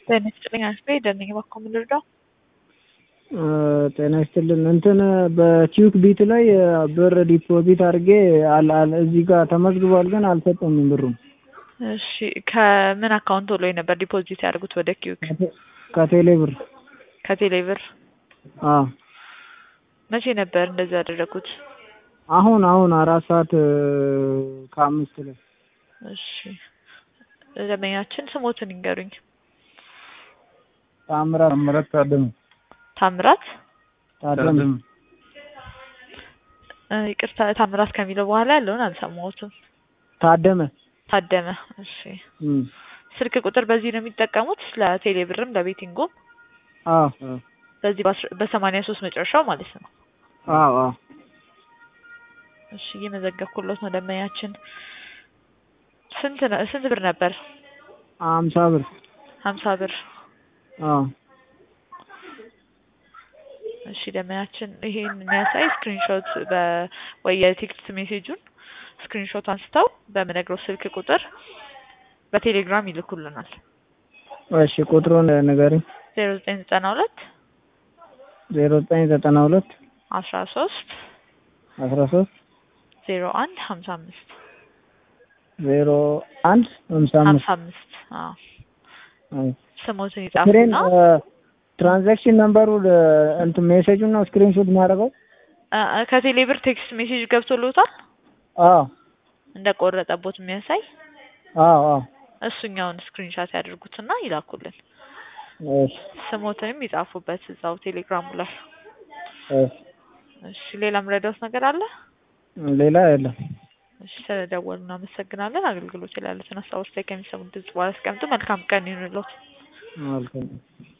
ጤና ይስጥልኝ አስቤ ደነኝ ባኮ ምን ልርዳው? ጤና ይስጥልን እንትን በቲዩክ ቢት ላይ ብር ዲፖዚት አድርጌ አል አል እዚህ ጋር ተመዝግቧል፣ ግን አልሰጠኝም ብሩም። እሺ ከምን አካውንት ላይ ነበር ዲፖዚት ያደርጉት ወደ ኪዩክ? ከቴሌ ብር። ከቴሌ ብር። አዎ መቼ ነበር እንደዚህ ያደረጉት? አሁን አሁን አራት ሰዓት ከአምስት ላይ። እሺ ደንበኛችን ስሞትን ይንገሩኝ። ታምራት ታምራት ታደመ ታምራት ታደም እ ይቅርታ ታምራት ከሚለው በኋላ ያለውን አልሰማሁትም። ታደመ ታደመ። እሺ እም ስልክ ቁጥር በዚህ ነው የሚጠቀሙት ለቴሌ ብርም ለቤቲንጉም አዎ በዚህ በሰማንያ ሶስት መጨረሻው ማለት ነው። አዎ አዎ እሺ እየመዘገብኩሎት ነው ደንበኛችን። ስንት ነው ስንት ብር ነበር? አምሳ ብር ሀምሳ ብር። አዎ እሺ ደንበኛችን ይሄን የሚያሳይ ስክሪንሾት ወይ የቴክስት ሜሴጁን ስክሪንሾት አንስተው በምነግረው ስልክ ቁጥር በቴሌግራም ይልኩልናል። እሺ ቁጥሩን ንገሪኝ። ዜሮ ዘጠኝ ዘጠና ሁለት ዜሮ ዘጠኝ ዘጠና ሁለት አስራ ሶስት አስራ ሶስት ዜሮ አንድ ሀምሳ አምስት ዜሮ አንድ ሀምሳ ሀምሳ አምስት አምስት አዎ አይ ስሞትን ስክሪን ይጻፉና ትራንዛክሽን ነምበሩ እንትን ሜሴጁን ነው ስክሪንሾት ማድረገው። እ እ ከቴሌ ብር ቴክስት ሜሴጅ ገብቶልዎታል አዎ እንደቆረጠቦት የሚያሳይ አዎ አዎ እሱኛውን ስክሪንሻት ያድርጉትና ይላኩልን። እሺ ስሞትንም ይጻፉበት እዛው ቴሌግራሙ ላይ። እሺ እሺ ሌላ ምረዳውት ነገር አለ? ሌላ የለም። እሺ ስለደወሉ እናመሰግናለን። አገልግሎት ላይ ያሉትን ሀሳቦች ላይ ከሚሰሙት ድምጽ በኋላ አስቀምጡ። መልካም ቀን ይሁንልዎት። መልካም